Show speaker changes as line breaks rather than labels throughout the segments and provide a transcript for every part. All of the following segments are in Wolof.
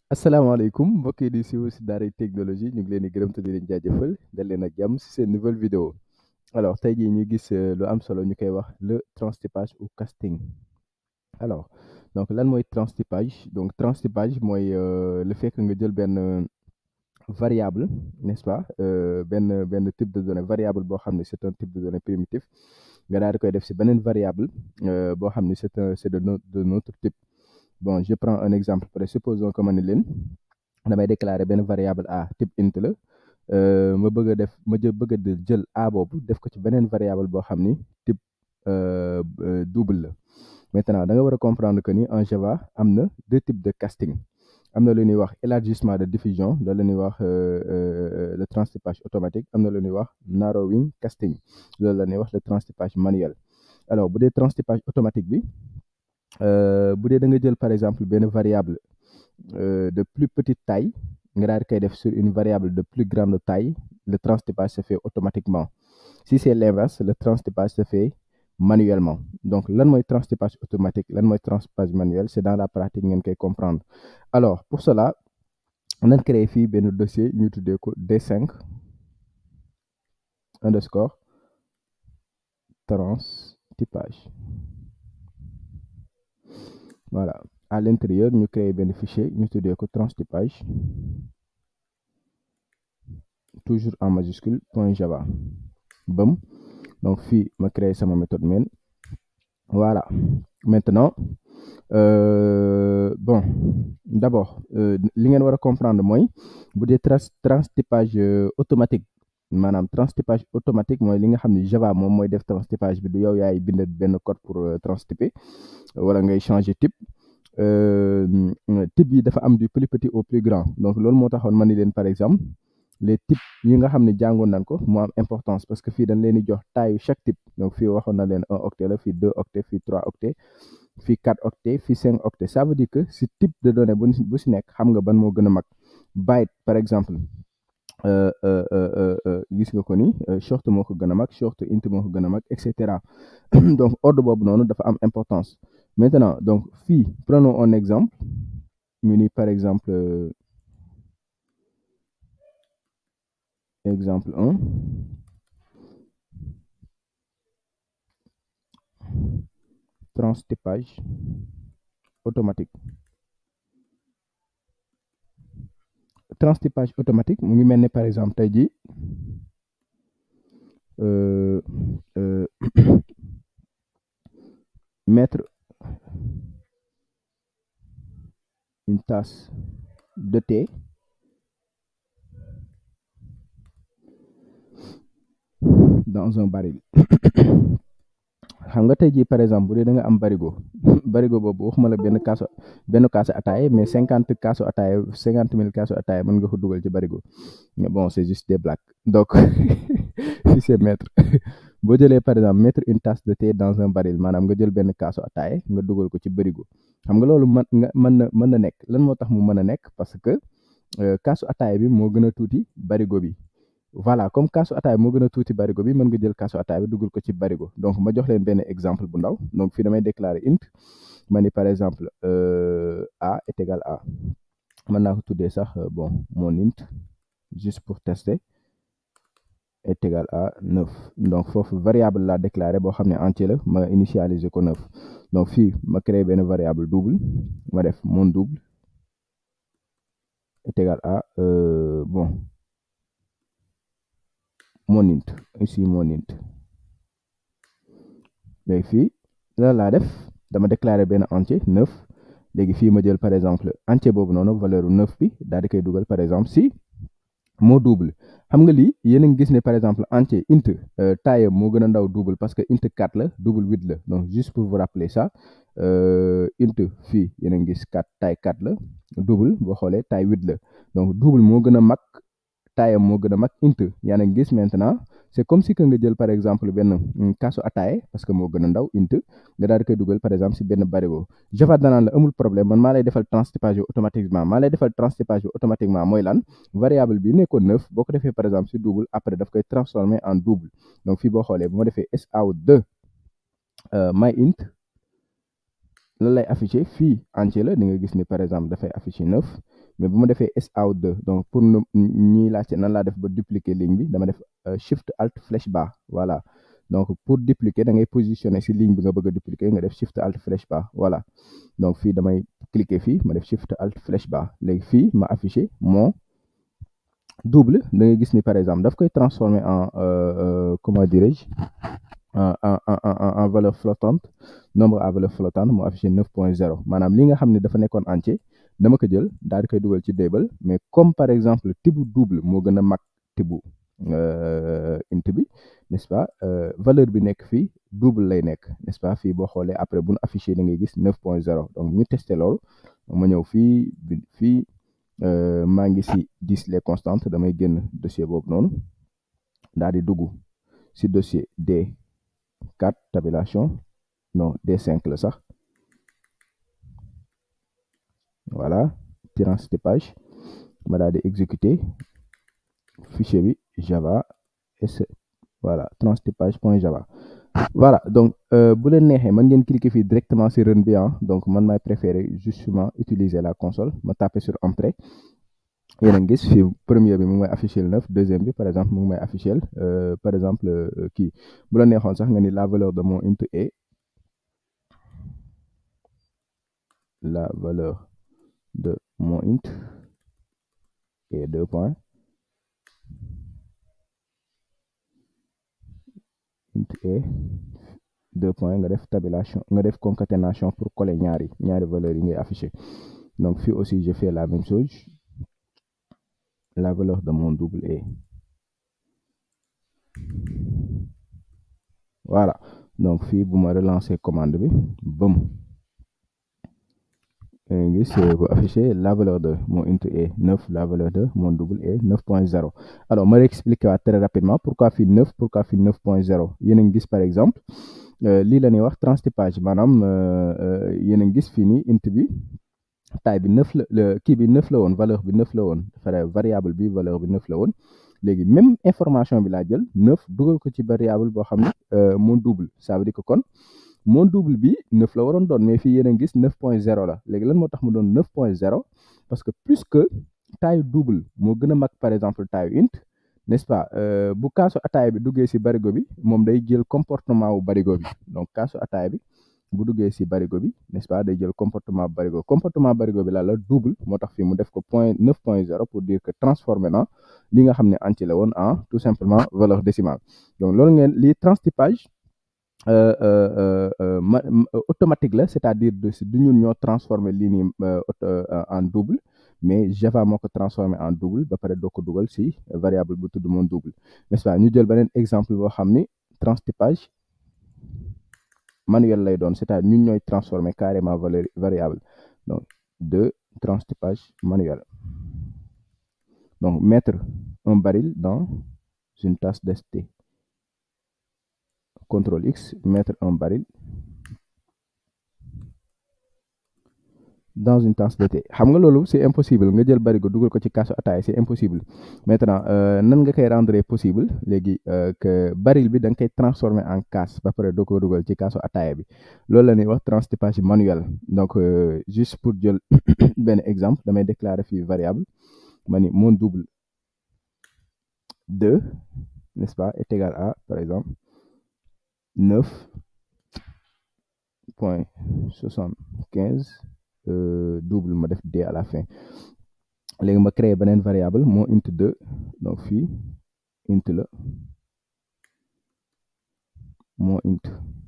asalaamaaleykum mbokk yi di siiw si daaray technologie ñu ngi leen di gërëm te di leen jaajëfal dal leen ak jàmm si seen nouvelle vidéo alors tey jii ñu gis lu am solo ñu koy wax le transtypage ou casting alors donc lan mooy transtypage donc transtypage mooy le fait que nga jël benn variable n'est-ce pas benn benn type de données variable boo xam ne c'est un type de données primitif nga daal di koy def si beneen variable boo xam ne c'est un c'est de notre de notre type bon je prends un exemple par supposons que ma ne leen damay déclarer benn variable a type int la ma bëgg a def ma jë bëgg a jël a boobu def ko ci beneen variable boo xam ni type double la maintenant da nga war a comprendre que ni en Java am na deux types de casting am na lu ñuy wax élargissement de diffusion loolu la ñuy wax le transtypage automatique am na lu ñuy wax narrowing casting loolu la ñuy wax le transtypage manuel alors bu dee transtypage automatique bi bu dee da nga jël par exemple benn variable de plus petite taille nga daal di koy def sur une variable de plus grande taille le transtypage se fait automatiquement si c'est l'inverse le transtypage se fait manuellement donc lan mooy transtypage automatique lan mooy transtypage manuel c'est dans la pratique ngeen koy comprendre alors pour cela nañ créé fii benn dossier ñu tuddee ko D5 underscore transtypage voilà à l'intérieur ñu créé benn fichier ñu tuddee ko transtypage toujours en majuscule point java bam donc fii ma créé sama méthode main voilà maintenant euh, bon d'abord li ngeen war a comprendre mooy bu dee transtypage automatique maanaam transtypage automatique mooy li nga xam ne Java moom mooy def transtypage bi du yow yaay bind benn code pour transtyper wala ngay changer type type yi dafa am du plus petit au plus grand donc loolu moo taxoon ma ni leen par exemple les types yi nga xam ne jàngoon nañ ko moo am importance parce que fii dañ leen di jox taille chaque type donc fii waxoon na leen un octet la fii deux octets fii trois octets fii quatre octets fii cinq octets ça veut dire que si type de données bu bu si nekk xam nga ban moo gën a mag byte par exemple gis nga ko ni short moo ko gën a mag short int moo ko gën a mag et cetera donc ordre boobu noonu dafa am importance maintenant donc fii prenons un exemple ñu ni par exemple exemple 1 transtypage automatique transtypage automatique mu ngi mel ne par exemple tey jii mettre une tasse de thé dans un baril xam nga tey jii par exemple bu dee da nga am barigo barigo boobu waxuma la benn kaasu benn kaasu ataaye mais cinquante kaasu ataaye cinquante mille kaasu ataaye mën nga ko dugal ci barigo mais bon c'est juste des blagues donc si c'est mettre boo jëlee par exemple mettre une tasse de thé dans un baril maanaam nga jël benn kaasu ataaye nga dugal ko ci barigo xam nga loolu mën nga mën na mën na nekk lan moo tax mu mën a nekk parce que kaasu ataaye bi moo gën a tuuti barigo bi voilà comme kaasu ataay moo gën a tuuti barigo bi mën nga jël kaasu ataay bi dugal ko ci barigo donc ma jox leen benn exemple bu ndaw donc fii damay déclarer int ma ni par exemple a est égal à mën naa ko tuddee sax bon mon int juste pour tester est égal à neuf donc foofu variable la déclarer boo xam ne entier la ma initialiser ko neuf donc fii ma créer benn variable double ma def mon double est égal à bon mon int ici mon int léegi fii la laa def dama déclarer benn entier neuf léegi fii ma jël par exemple entier boobu noonu valeur u neuf bi daal di koy dugal par exemple si moo double xam nga lii yéen a ngi gis ne par exemple entier int taille moo gën a ndaw double parce que int 4 la double 8 la donc juste pour vous rappeler ça int fii yéen a ngi gis 4 taille 4 la double boo xoolee taille 8 la donc double moo gën a mag taayam moo gën a mag int yaa ngi gis maintenant c'est comme si que nga jël par exemple benn kaasu ataaye parce que moo gën a ndaw int nga daal di koy dugal par exemple si benn barigo Java danaan la amul problème man maa lay defal transtypage automatiquement maa lay defal transtypage automatiquement mooy lan variable bi nekkoon neuf boo ko defee par exemple si double après daf koy transformer en double donc fii boo xoolee bu ma defee sout2 my int lan lay affiché fii entier la di nga gis ni par exemple dafay affiché neuf mais bu ma defee SAO2 donc pour ñuy laajte nan laa def ba dupliquer ligne bi dama def shift alt flèche bas voilà donc pour dupliquer da ngay positionner si ligne bi nga bëgg a dupliquer nga def shift alt flèche bas voilà donc fii damay cliquer fii ma def shift alt flèche bas léegi fii ma affiché mon double da ngay gis ni par exemple daf koy transformer en comment dirais-je en en en en valeur flottante nombre à valeur flottante mu affiché 9.0 maanaam li nga xam ne dafa nekkoon entier dama ko jël daal di koy dugal ci table mais comme par exemple tibu double moo gën a mag tibu int bi n'est-ce pas valeur bi nekk fii double lay nekk n'est-ce pas fii boo xoolee après bu nu affiché da ngay gis 9.0 donc ñu testé loolu ma ñëw fii fii maa ngi si 10 les constantes damay génn dossier boobu noonu daal di dugg si dossier D4 tabulation non D5 la sax voilà transtypage ma daal di exécuter fichier bi java s voilà transtypage point java voilà donc bu leen neexee man ngeen cliquer fii directement sur run bi donc man maay préférer justement utiliser la console ma taper sur entrée yéen a ngi gis fii premier bi mu ngi may afficher neuf deuxième bi par exemple mu ngi may afficher par exemple kii bu la neexoon sax nga ni la valeur de mon int est la valeur de mon int est deux points int est deux points nga def tabulation nga def concaténation pour coller ñaari ñaari valeurs yi ngay afficher donc fii aussi je fais la même chose la valeur de mon double est voilà donc fii bu ma relancer commande bi bëm gis bu affiché la valeur de mon int est 9 la valeur de mon double est 9.0 alors ma réexpliquer waat très rapidement pourquoi fii 9 pourquoi fii 9.0 yéen a ngi gis par exemple lii la ñuy wax transtypage maanaam yéen a ngi gis fii nii int bi taille bi 9 la kii bi 9 la woon valeur bi 9 la woon variable bi valeur bi 9 la woon léegi même information bi laa jël 9 dugal ko ci variable boo xam ne mon double ça veut dire que kon mon double bi 9 la waroon doon mais fii yéen a ngi gis 9.0 la léegi lan moo tax mu doon 9.0 parce que plus que taille double moo gën a mag par exemple taille int n'est-ce pas bu kaasu ataaya bi duggee si barigo bi moom day jël comportement wu barigo bi donc kaasu ataaya bi bu duggee si barigo bi n'est-ce pas day jël comportement barigo comportement barigo bi la la double moo tax fii mu def ko point 9.0 pour dire que transformé na li nga xam ne entier la woon en tout simplement valeur décimale donc loolu ngeen lii transtypage automatique la c'est-à-dire du ñun ñoo transformé lii nii en double mais Java moo ko transformé en double ba pare doo ko dugal si variable bu tudd mon double n'est-ce pas ñu jël beneen exemple boo xam ni transtypage manuel lay doon c'est-à-dire ñun ñooy transformé carrément valeur variable donc de transtypage manuel donc mettre un baril dans une tasse d'ST contrôle X mettre un baril dans une tasse de thé xam nga loolu c'est impossible nga jël barigo dugal ko ci kaasu ataaya c'est impossible maintenant nan nga koy rendre possible léegi que baril bi da nga koy transformer en kaas ba pare doo ko dugal ci kaasu ataaya bi loolu la ñuy wax transtypage manuel donc juste pour jël benn exemple damay déclarer fii variable ma ni mon double 2 n'est-ce pas est égal à par exemple 9 point 75 double ma def d à la fin léegi ma créer beneen variable moo int 2 donc fii int la moo int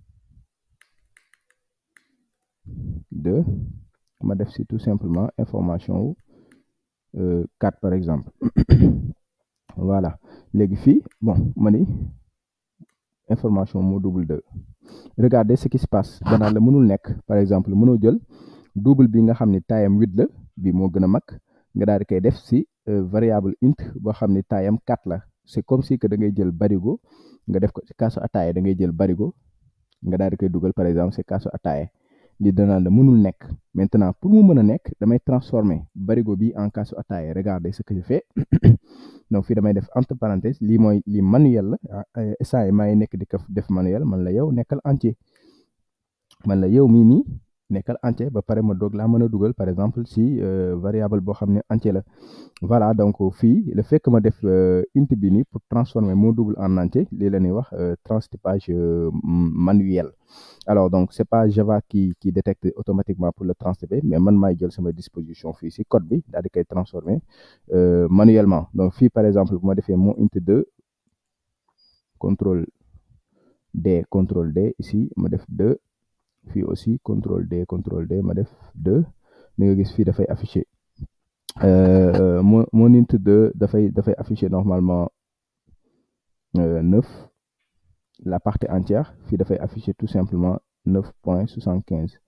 2 ma def si tout simplement information wu 4 par exemple voilà léegi fii bon ma ni information moo double 2 regardez ce qui se passe danaa la mënul nekk par exemple mënoo jël double bi nga xam ni taayam 8 la bi moo gën a mag nga daal di koy def si variable int boo xam ni taayam 4 la c'est comme si que da ngay jël barigo nga def ko si kaasu ataaya da ngay jël barigo nga daal di koy dugal par exemple si kaasu ataaya li danaa la mënul nekk maintenant pour mu mën a nekk damay transformer barigo bi en kaasu ataaya regardez ce que je fais donc fii damay def entre parenthèses lii mooy lii manuel la instant yi maa ngi nekk di ko def manuel man la yow nekkal entier man la yow mii nii nekkal entier ba pare ma doog laa mën a dugal par exemple si variable boo xam ne entier la voilà donc fii le fait que ma def int bi nii pour transformer mon double en entier lii la ñuy wax transtypage manuel alors donc c'est pas Java qui qui détecte automatiquement pour le transtyper mais man maay jël sama disposition fii si code bi daal di koy transformer manuellement donc fii par exemple bu ma defee mon int 2 contrôle D contrôle D ici ma def 2 fii aussi contrôle D contrôle D ma def 2 ni nga gis fii dafay afficher mon mon int 2 dafay dafay afficher normalement 9 la partie entière fii dafay afficher tout simplement 9 point 75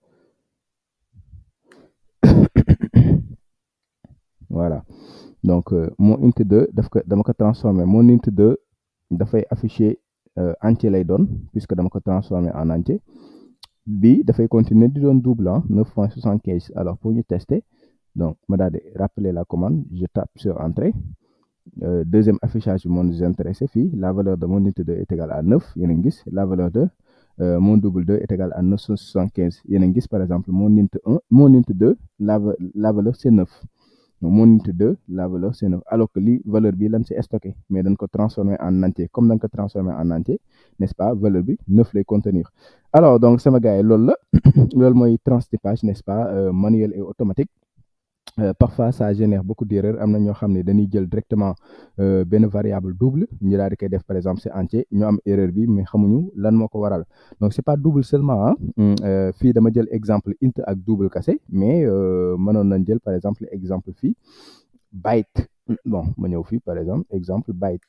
voilà donc mon int 2 daf ko dama ko transformer mon int 2 dafay afficher entier lay doon puisque dama ko transformer en entier bi dafay continuer di doon double ah 9 point 75 alors pour ñu tester donc ma daal di rappeler la commande je tape sur entrée Euh, deuxième affichage bi moo nous intéressé fii la valeur de mon int 2 est égale à 9 yéen a ngi gis la valeur de euh, mon double 2 est égale à 975 yéen a ngi gis par exemple mon int 1 mon int 2 la la valeur c'est 9 donc mon int 2 la valeur c'est 9 alors que li valeur bi lan c'est stocké mais dañ ko transformer en entier comme dañ ko transformer en entier n'est-ce pas valeur bi 9 lay contenir alors donc sama gars yi loolu la loolu mooy transtypage n'est-ce pas euh, manuel et automatique Euh, parfois ça génère beaucoup d'erreurs am na ñoo xam ne dañuy jël directement euh, benn variable double ñu daal di koy def par exemple c'est entier ñu am erreur bi mais xamuñu lan moo ko waral donc c'est pas double seulement ah euh, fii dama jël exemple int ak double kase mais mënoon nañ jël par exemple exemple fii byte bon ma ñëw fii par exemple exemple byte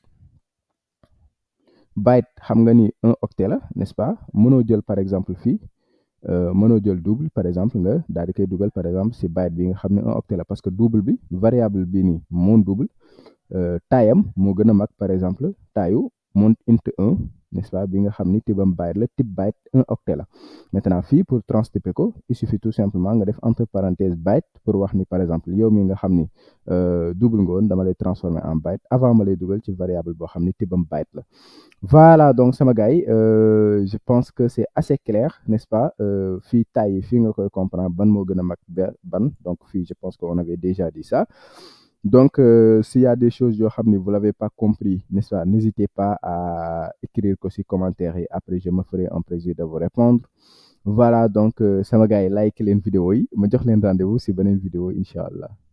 byte xam nga ni un octet la n'est-ce pas mënoo jël par exemple fii mënoo jël double par exemple nga daal di koy dugal par exemple si byte bi nga xam ne un octet la parce que double bi variable bi nii mon double taayam moo gën a mag par exemple taayu mon int 1 n'est-ce pas bi nga xam ni tibam byte la type byte un octet la maintenant fii pour transtyper ko il suffit tout simplement nga def entre parenthèses byte pour wax ni par exemple yow mi nga xam ni double nga woon dama lay transformer en byte avant ma lay dugal ci variable boo xam ni tibam byte la voilà donc sama gars yi euh, je pense que c'est assez clair n'est-ce pas fii taille fii nga koy comprendre ban moo gën a mag ban donc fii je pense qu'on avait déjà dit ça donc euh, s'il y a des choses yoo xam ni vous l'avez pas compris n'est-ce pas n'hésitez pas à écrire ko ci commentaire yi après je me ferai un plaisir de vous répondre voilà donc sama gars yi like leen vidéo yi ma jox leen rendez-vous ci beneen vidéo incha allah